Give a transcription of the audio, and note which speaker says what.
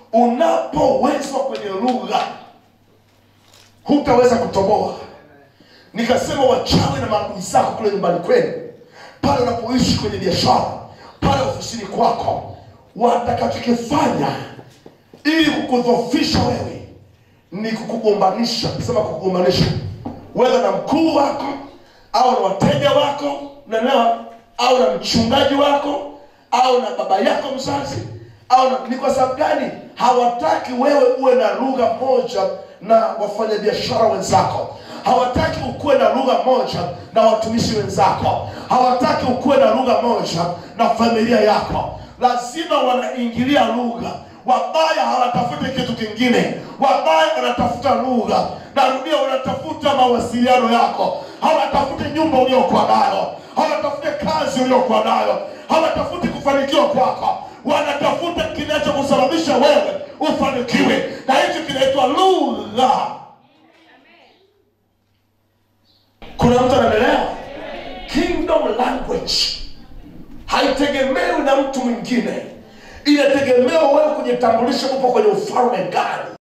Speaker 1: unapowezwa kwenye lugha hutaweza kutoboa nikasema wachawi na maadui zako kule nyumbani kwenu pale unapoishi kwenye biashara pale ofisini kwako watakachokifanya ili kukudhofisha wewe ni kukugombanisha sema kukugombanisha wewe na mkuu wako au na wateja wako unaelewa au na mchungaji wako au na baba yako mzazi au na, ni kwa sababu gani hawataki wewe uwe na lugha moja na wafanyabiashara wenzako hawataki ukuwe na lugha moja na watumishi wenzako hawataki ukuwe na lugha moja na familia yako lazima wanaingilia lugha wabaya hawatafuti kitu kingine wabaya wanatafuta lugha narudia wanatafuta mawasiliano yako hawatafuti nyumba uliokuwa nayo hawatafuti kazi uliokuwa nayo hawatafuti kufanikiwa kwako wanatafuta kinachokusababisha wewe ufanikiwe na hicho kinaitwa lugha kuna mtu anaendelea kingdom language haitegemewi na mtu mwingine inategemewa wewe kujitambulisha upo kwenye ufalme gani